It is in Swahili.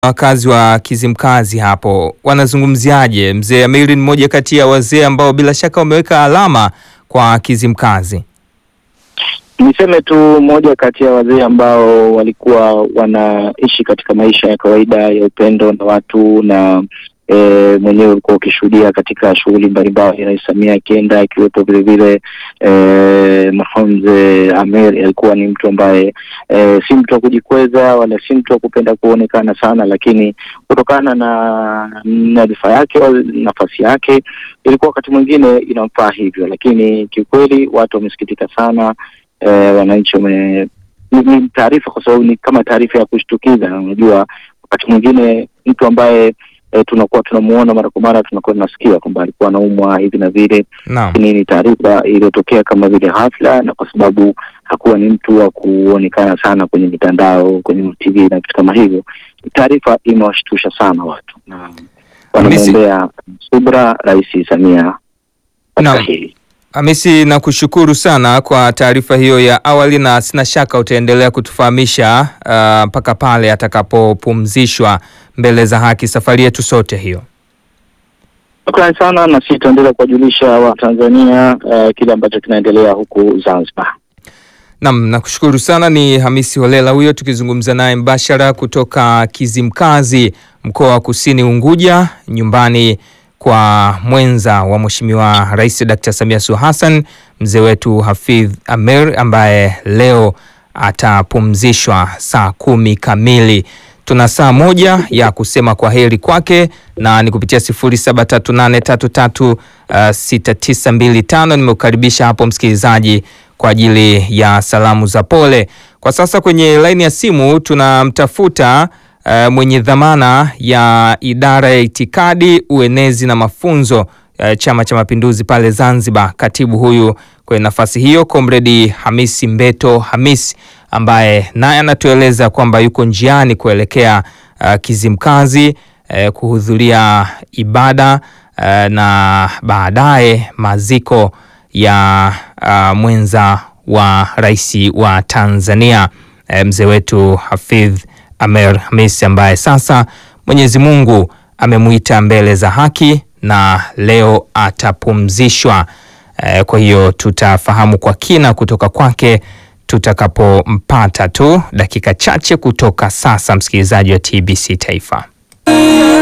wakazi wa Kizimkazi hapo wanazungumziaje? Mzee Amiri ni mmoja kati ya wazee ambao bila shaka wameweka alama kwa Kizimkazi. Niseme tu moja kati ya wazee ambao walikuwa wanaishi katika maisha ya kawaida ya upendo na watu na e, mwenyewe ulikuwa ukishuhudia katika shughuli mbalimbali Rais Samia akienda akiwepo vilevile e, Mahonze Amer alikuwa ni mtu ambaye e, si mtu wa kujikweza wala si mtu wa kupenda kuonekana sana, lakini kutokana na nyadhifa yake nafasi yake ilikuwa wakati mwingine inamfaa hivyo, lakini kiukweli watu wamesikitika sana. E, wananchi wame ni taarifa kwa sababu ni kama taarifa ya kushtukiza. Unajua, wakati mwingine mtu ambaye e, tunakuwa tunamuona mara kwa mara tunakuwa tunasikia kwamba alikuwa anaumwa hivi na vile, lakini ni taarifa iliyotokea kama vile hafla, na kwa sababu hakuwa ni mtu wa kuonekana sana kwenye mitandao, kwenye TV na vitu kama hivyo, taarifa imewashtusha sana watu na wanamwombea subra Rais Samia katika hili. Hamisi, nakushukuru sana kwa taarifa hiyo ya awali, na sina shaka utaendelea kutufahamisha mpaka uh, pale atakapopumzishwa mbele za haki. Safari yetu sote hiyo. Shukrani sana, na sisi tutaendelea kuwajulisha Watanzania uh, kile ambacho kinaendelea huku Zanzibar. Naam, nakushukuru sana. Ni Hamisi Holela huyo tukizungumza naye mbashara kutoka Kizimkazi, mkoa wa Kusini Unguja, nyumbani kwa mwenza wa Mheshimiwa Rais Dr. Samia Suluhu Hassan, mzee wetu Hafidh Amer ambaye leo atapumzishwa saa kumi kamili. Tuna saa moja ya kusema kwa heri kwake na ni kupitia sifuri saba tatu nane tatu tatu sita tisa mbili tano. Nimekukaribisha hapo msikilizaji kwa ajili ya salamu za pole. Kwa sasa kwenye laini ya simu tunamtafuta Uh, mwenye dhamana ya idara ya itikadi, uenezi na mafunzo uh, Chama cha Mapinduzi pale Zanzibar, katibu huyu kwenye nafasi hiyo Comrade Hamisi Mbeto Hamisi, ambaye naye anatueleza kwamba yuko njiani kuelekea uh, Kizimkazi uh, kuhudhuria ibada uh, na baadaye maziko ya uh, mwenza wa rais wa Tanzania uh, mzee wetu Hafidh Amer Hamisi ambaye sasa Mwenyezi Mungu amemwita mbele za haki na leo atapumzishwa. E, kwa hiyo tutafahamu kwa kina kutoka kwake tutakapompata tu dakika chache kutoka sasa, msikilizaji wa TBC Taifa.